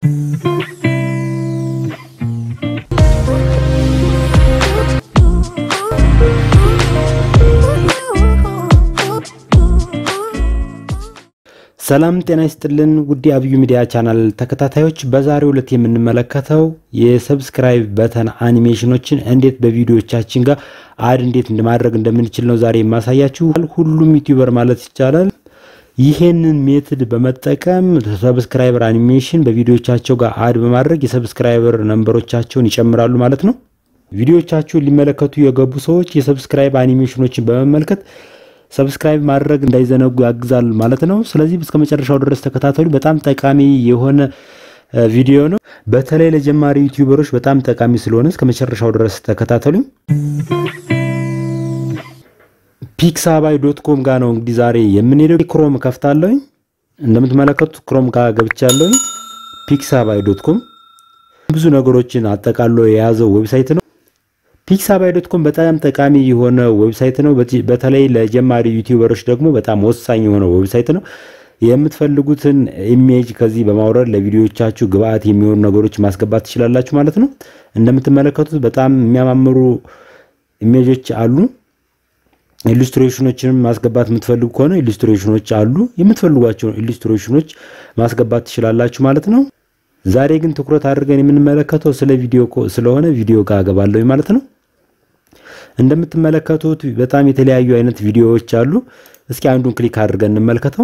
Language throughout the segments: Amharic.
ሰላም ጤና ይስጥልን ውድ አብዩ ሚዲያ ቻናል ተከታታዮች፣ በዛሬው ዕለት የምንመለከተው የሰብስክራይብ በተን አኒሜሽኖችን እንዴት በቪዲዮቻችን ጋር አድ እንዴት ማድረግ እንደምንችል ነው ዛሬ የማሳያችሁ። ሁሉም ዩቲዩበር ማለት ይቻላል ይሄንን ሜትድ በመጠቀም ሰብስክራይበር አኒሜሽን በቪዲዮቻቸው ጋር አድ በማድረግ የሰብስክራይበር ነንበሮቻቸውን ይጨምራሉ ማለት ነው። ቪዲዮቻችሁን ሊመለከቱ የገቡ ሰዎች የሰብስክራይብ አኒሜሽኖችን በመመልከት ሰብስክራይብ ማድረግ እንዳይዘነጉ ያግዛል ማለት ነው። ስለዚህ እስከ መጨረሻው ድረስ ተከታተሉ። በጣም ጠቃሚ የሆነ ቪዲዮ ነው። በተለይ ለጀማሪ ዩቲዩበሮች በጣም ጠቃሚ ስለሆነ እስከ መጨረሻው ድረስ ተከታተሉ። ፒክሳባይ ዶት ኮም ጋር ነው እንግዲህ ዛሬ የምንሄደው። ክሮም ከፍታለሁኝ። እንደምትመለከቱት ክሮም ጋር ገብቻለሁኝ። ፒክሳባይ ዶት ኮም ብዙ ነገሮችን አጠቃሎ የያዘው ዌብሳይት ነው። ፒክሳባይ ዶት ኮም በጣም ጠቃሚ የሆነ ዌብሳይት ነው። በተለይ ለጀማሪ ዩቲዩበሮች ደግሞ በጣም ወሳኝ የሆነ ዌብሳይት ነው። የምትፈልጉትን ኢሜጅ ከዚህ በማውረድ ለቪዲዮቻችሁ ግብአት የሚሆኑ ነገሮች ማስገባት ትችላላችሁ ማለት ነው። እንደምትመለከቱት በጣም የሚያማምሩ ኢሜጆች አሉ። ኢሉስትሬሽኖችንም ማስገባት የምትፈልጉ ከሆነ ኢሉስትሬሽኖች አሉ። የምትፈልጓቸውን ኢሉስትሬሽኖች ማስገባት ትችላላችሁ ማለት ነው። ዛሬ ግን ትኩረት አድርገን የምንመለከተው ስለ ቪዲዮ ስለሆነ ቪዲዮ ጋር ገባለሁ ማለት ነው። እንደምትመለከቱት በጣም የተለያዩ አይነት ቪዲዮዎች አሉ። እስኪ አንዱን ክሊክ አድርገን እንመልከተው።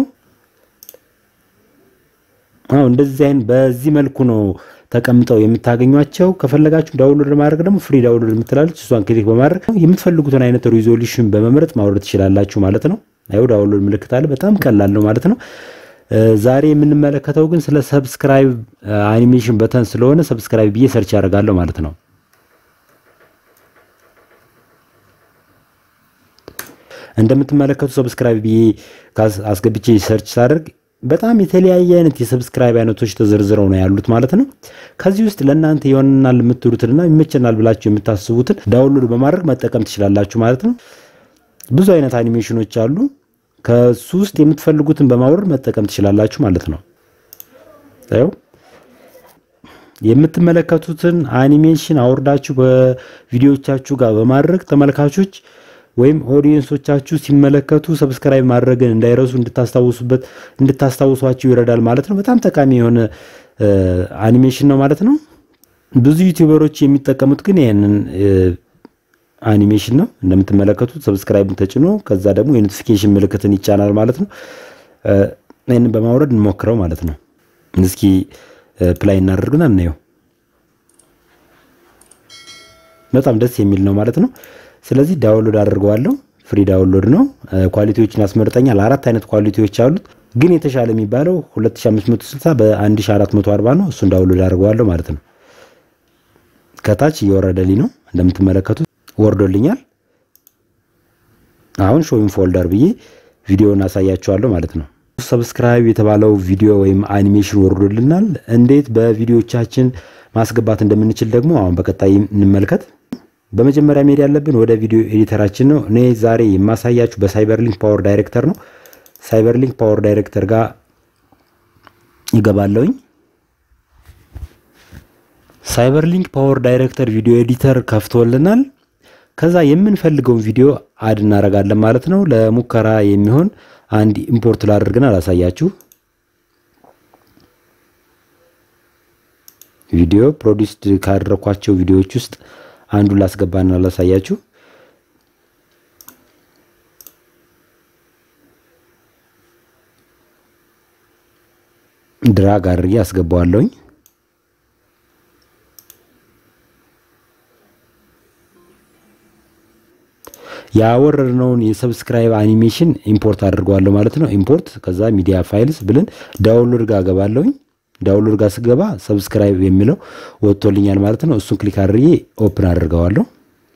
አዎ እንደዚህ አይነት በዚህ መልኩ ነው ተቀምጠው የምታገኟቸው። ከፈለጋችሁ ዳውንሎድ ማድረግ ደግሞ ፍሪ ዳውንሎድ የምትላለች እሷን ክሊክ በማድረግ የምትፈልጉትን አይነት ሪዞሉሽን በመምረጥ ማውረድ ትችላላችሁ ማለት ነው። አይው ዳውንሎድ ምልክት አለ። በጣም ቀላል ነው ማለት ነው። ዛሬ የምንመለከተው ግን ስለ ሰብስክራይብ አኒሜሽን በተን ስለሆነ ሰብስክራይብ ብዬ ሰርች ያደርጋለሁ ማለት ነው። እንደምትመለከቱ ሰብስክራይብ ብዬ አስገብቼ ሰርች ሳደርግ በጣም የተለያየ አይነት የሰብስክራይብ አይነቶች ተዘርዝረው ነው ያሉት ማለት ነው። ከዚህ ውስጥ ለእናንተ ይሆንናል የምትሉትንና ይመቸናል ብላችሁ የምታስቡትን ዳውንሎድ በማድረግ መጠቀም ትችላላችሁ ማለት ነው። ብዙ አይነት አኒሜሽኖች አሉ። ከሱ ውስጥ የምትፈልጉትን በማውረድ መጠቀም ትችላላችሁ ማለት ነው። ታዩ የምትመለከቱትን አኒሜሽን አውርዳችሁ በቪዲዮቻችሁ ጋር በማድረግ ተመልካቾች ወይም ኦዲየንሶቻችሁ ሲመለከቱ ሰብስክራይብ ማድረግን እንዳይረሱ እንድታስታውሱበት እንድታስታውሷችሁ ይረዳል ማለት ነው። በጣም ጠቃሚ የሆነ አኒሜሽን ነው ማለት ነው። ብዙ ዩቲዩበሮች የሚጠቀሙት ግን ይህንን አኒሜሽን ነው። እንደምትመለከቱት ሰብስክራይብን ተጭኖ ከዛ ደግሞ የኖቲፊኬሽን ምልክትን ይጫናል ማለት ነው። ይህንን በማውረድ እንሞክረው ማለት ነው። እስኪ ፕላይ እናደርግና እናየው። በጣም ደስ የሚል ነው ማለት ነው። ስለዚህ ዳውንሎድ አድርገዋለሁ። ፍሪ ዳውንሎድ ነው። ኳሊቲዎችን ያስመርጠኛል። አራት አይነት ኳሊቲዎች አሉት፣ ግን የተሻለ የሚባለው 2560 በ1440 ነው። እሱን ዳውንሎድ አድርገዋለሁ ማለት ነው። ከታች እየወረደልኝ ነው እንደምትመለከቱት ወርዶልኛል። አሁን ሾዊን ፎልደር ብዬ ቪዲዮውን አሳያችኋለሁ ማለት ነው። ሰብስክራይብ የተባለው ቪዲዮ ወይም አኒሜሽን ወርዶልናል። እንዴት በቪዲዮቻችን ማስገባት እንደምንችል ደግሞ አሁን በቀጣይ እንመልከት። በመጀመሪያ መሄድ ያለብን ወደ ቪዲዮ ኤዲተራችን ነው። እኔ ዛሬ የማሳያችሁ በሳይበርሊንክ ፓወር ዳይሬክተር ነው። ሳይበርሊንክ ፓወር ዳይሬክተር ጋር ይገባለሁኝ። ሳይበርሊንክ ፓወር ዳይሬክተር ቪዲዮ ኤዲተር ከፍቶልናል። ከዛ የምንፈልገውን ቪዲዮ አድ እናደርጋለን ማለት ነው። ለሙከራ የሚሆን አንድ ኢምፖርት ላድርግና አላሳያችሁ። ቪዲዮ ፕሮዲስድ ካደረኳቸው ቪዲዮዎች ውስጥ አንዱን ላስገባና ላሳያችሁ። ድራግ አድርጌ አስገባዋለሁኝ። ያወረድነውን የሰብስክራይብ አኒሜሽን ኢምፖርት አድርገዋለሁ ማለት ነው። ኢምፖርት ከዛ ሚዲያ ፋይልስ ብለን ዳውንሎድ ጋር ገባለሁኝ። ዳውንሎድ ጋር ስገባ ሰብስክራይብ የሚለው ወጥቶልኛል ማለት ነው። እሱን ክሊክ አድርጌ ኦፕን አድርገዋለሁ።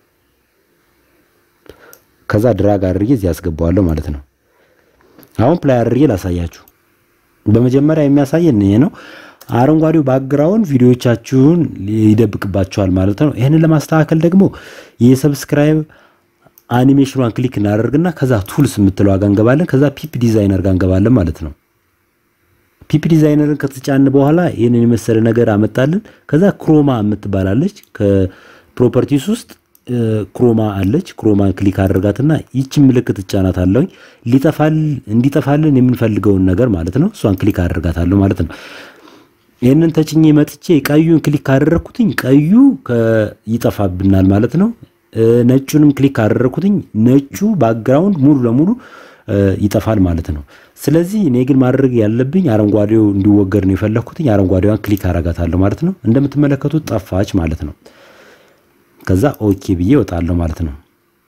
ከዛ ድራግ አድርጌ እዚህ አስገባዋለሁ ማለት ነው። አሁን ፕላይ አድርጌ ላሳያችሁ። በመጀመሪያ የሚያሳየን ይሄ ነው። አረንጓዴው ባክግራውንድ ቪዲዮዎቻችሁን ይደብቅባቸዋል ማለት ነው። ይህንን ለማስተካከል ደግሞ የሰብስክራይብ አኒሜሽኗን ክሊክ እናደርግና ከዛ ቱልስ የምትለው ጋር እንገባለን። ከዛ ፒፕ ዲዛይነር ጋር እንገባለን ማለት ነው። ፒፒ ዲዛይነርን ከተጫን በኋላ ይህንን የመሰለ ነገር አመጣልን። ከዛ ክሮማ የምትባላለች ከፕሮፐርቲስ ውስጥ ክሮማ አለች። ክሮማን ክሊክ አድርጋትና ይችን ምልክት እጫናት አለውኝ ሊጠፋል እንዲጠፋልን የምንፈልገውን ነገር ማለት ነው። እሷን ክሊክ አድርጋታለሁ ማለት ነው። ይህንን ተጭኜ መጥቼ ቀዩን ክሊክ ካደረግኩትኝ ቀዩ ይጠፋብናል ማለት ነው። ነጩንም ክሊክ ካደረግኩትኝ ነጩ ባክግራውንድ ሙሉ ለሙሉ ይጠፋል ማለት ነው። ስለዚህ እኔ ግን ማድረግ ያለብኝ አረንጓዴው እንዲወገድ ነው የፈለግኩትኝ። አረንጓዴዋን ክሊክ አረጋታለሁ ማለት ነው። እንደምትመለከቱት ጠፋች ማለት ነው። ከዛ ኦኬ ብዬ እወጣለሁ ማለት ነው።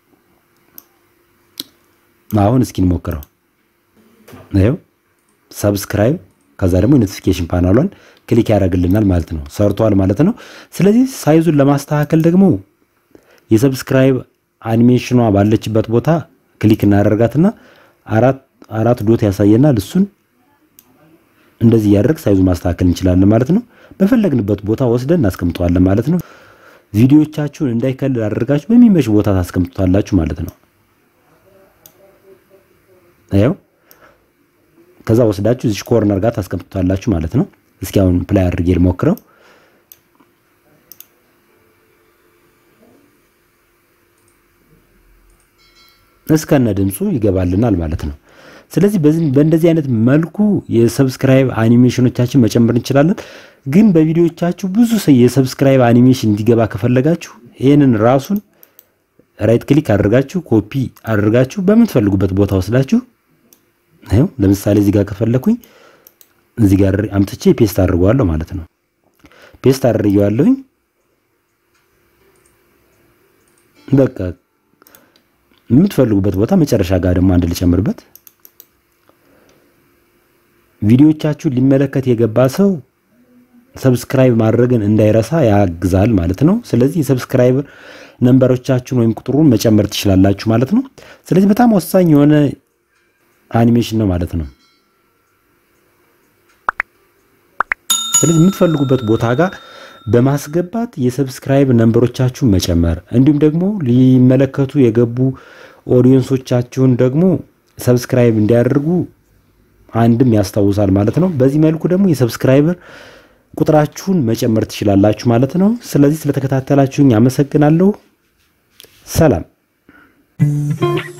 አሁን እስኪ እንሞክረው። ይኸው ሰብስክራይብ ከዛ ደግሞ የኖቲፊኬሽን ፓናሏን ክሊክ ያደርግልናል ማለት ነው። ሰርቷል ማለት ነው። ስለዚህ ሳይዙን ለማስተካከል ደግሞ የሰብስክራይብ አኒሜሽኗ ባለችበት ቦታ ክሊክ እናደርጋትና አራት ዶት ያሳየናል። እሱን እንደዚህ እያደረግ ሳይዙ ማስተካከል እንችላለን ማለት ነው። በፈለግንበት ቦታ ወስደን እናስቀምጠዋለን ማለት ነው። ቪዲዮቻችሁን እንዳይከልል አድርጋችሁ በሚመች ቦታ ታስቀምጡታላችሁ ማለት ነው። ያው ከዛ ወስዳችሁ እዚህ ኮርነር ጋር ታስቀምጡታላችሁ ማለት ነው። እስኪ አሁን ፕላይ አድርጌ ልሞክረው። እስከነ ድምፁ ይገባልናል ማለት ነው። ስለዚህ በእንደዚህ አይነት መልኩ የሰብስክራይብ አኒሜሽኖቻችን መጨመር እንችላለን። ግን በቪዲዮቻችሁ ብዙ የሰብስክራይብ አኒሜሽን እንዲገባ ከፈለጋችሁ ይህንን ራሱን ራይት ክሊክ አድርጋችሁ ኮፒ አድርጋችሁ በምትፈልጉበት ቦታ ወስዳችሁ ይኸው ለምሳሌ እዚህ ጋር ከፈለኩኝ እዚህ ጋር አምጥቼ ፔስት አድርገዋለሁ ማለት ነው። ፔስት አድርጌዋለሁኝ። በቃ የምትፈልጉበት ቦታ መጨረሻ ጋር ደግሞ አንድ ልጨምርበት። ቪዲዮቻችሁን ሊመለከት የገባ ሰው ሰብስክራይብ ማድረግን እንዳይረሳ ያግዛል ማለት ነው። ስለዚህ የሰብስክራይብ ነንበሮቻችሁን ወይም ቁጥሩን መጨመር ትችላላችሁ ማለት ነው። ስለዚህ በጣም ወሳኝ የሆነ አኒሜሽን ነው ማለት ነው። ስለዚህ የምትፈልጉበት ቦታ ጋር በማስገባት የሰብስክራይብ ነንበሮቻችሁን መጨመር እንዲሁም ደግሞ ሊመለከቱ የገቡ ኦዲየንሶቻችሁን ደግሞ ሰብስክራይብ እንዲያደርጉ አንድም ያስታውሳል ማለት ነው። በዚህ መልኩ ደግሞ የሰብስክራይበር ቁጥራችሁን መጨመር ትችላላችሁ ማለት ነው። ስለዚህ ስለተከታተላችሁኝ አመሰግናለሁ። ሰላም